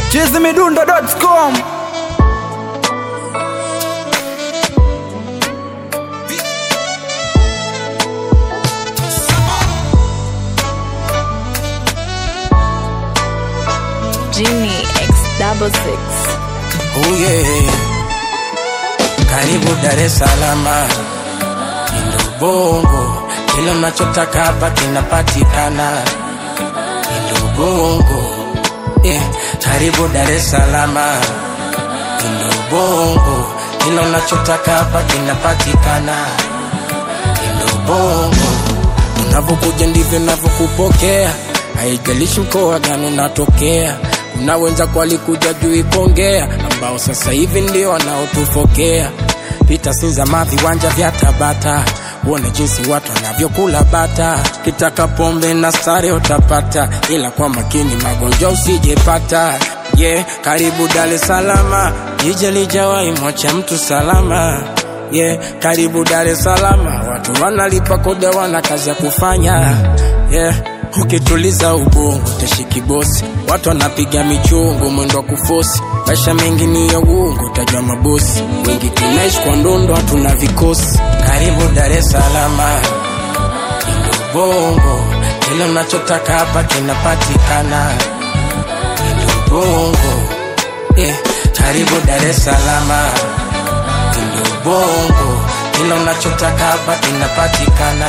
chizimidundo.com Genie X double six. Oh yeah. Karibu Dar es Salaam, Indo Bongo, kila unachotaka hapa kinapatikana. Indo Bongo, yeah. Karibu Dar es Salaam, Indo Bongo, kila unachotaka hapa kinapatikana. Indo Bongo, unavyokuja ndivyo navyokupokea, haijalishi mkoa gani unatokea. Kuna wenzako walikuja juu Ikongea, ambao sasa hivi ndio wanaotufokea. Pita Sinzama, viwanja vya Tabata, uone jinsi watu wanavyokula bata. Kitaka pombe na stare utapata, ila kwa makini magonjwa usijepata. Yeah, karibu Dar es Salaam, jiji lijawahi mwacha mtu salama. Yeah, karibu Dar es Salaam, watu wanalipa kodi, wana kazi ya kufanya. Yeah, ukituliza ubongo utashiki bosi, watu wanapiga michungu, mwendo wa kufosi. Maisha mengi ni ya uongo, utajua mabosi wengi. Tunaishi kwa ndondo, hatuna vikosi. Karibu Dar es Salaam, Indo Bongo, kila unachotaka hapa kinapatikana. Indo Bongo, yeah, karibu Dar es Salaam. Indo Bongo, kila unachotaka hapa kinapatikana.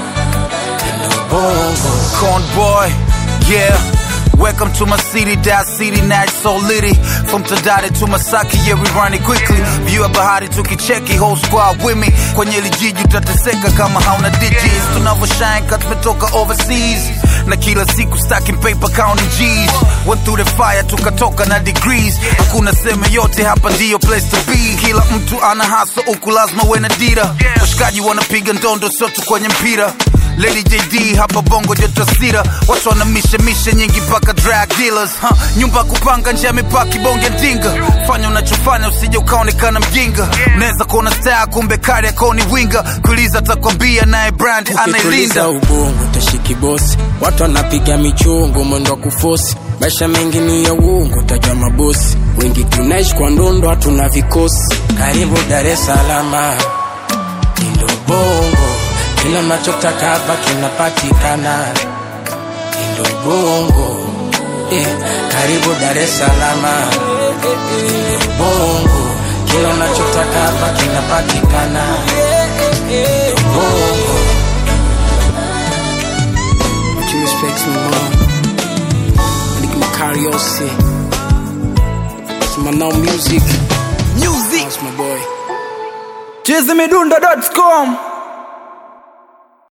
Indo Bongo. Corn boy, yeah. Welcome to my city, that city now it's so litty. From Tadade to Masaki, yeah we run it quickly. View ya bahari tukicheki, whole squad with me. Kwenye hili jiji utateseka kama hauna digits. Tunavyoshine cut tumetoka overseas. Na kila siku stacking paper counting G's. Went through the fire tukatoka na degrees. Hakuna seme yote hapa ndiyo place to be. Kila mtu ana hustle huku lazima uwe na dira. Washikaji wanapiga ndondo sote kwenye mpira. Lady JD hapa bongo joto sira watu wana mishe mishe nyingi mpaka drug dealers huh? nyumba kupanga nje ya mipaki bonge ndinga fanya unachofanya usije ukaonekana mjinga unaweza kuona star kumbe kari akoni winga kuliza atakwambia naye brand ukituliza anailinda ubongo utashiki bosi watu wanapiga michungu mwendo wa kufosi maisha mengi ni ya uongo utajua mabosi wengi tunaishi kwa ndondo hatuna vikosi karibu dar es salama indo bongo kila unachotaka hapa kinapatikana indo bongo eh, karibu dar es salama indo bongo kila unachotaka hapa kinapatikana indo bongo Much respect to my mom. Nick Macariosi. It's my now music. Music. That's my boy. chizimidundo.com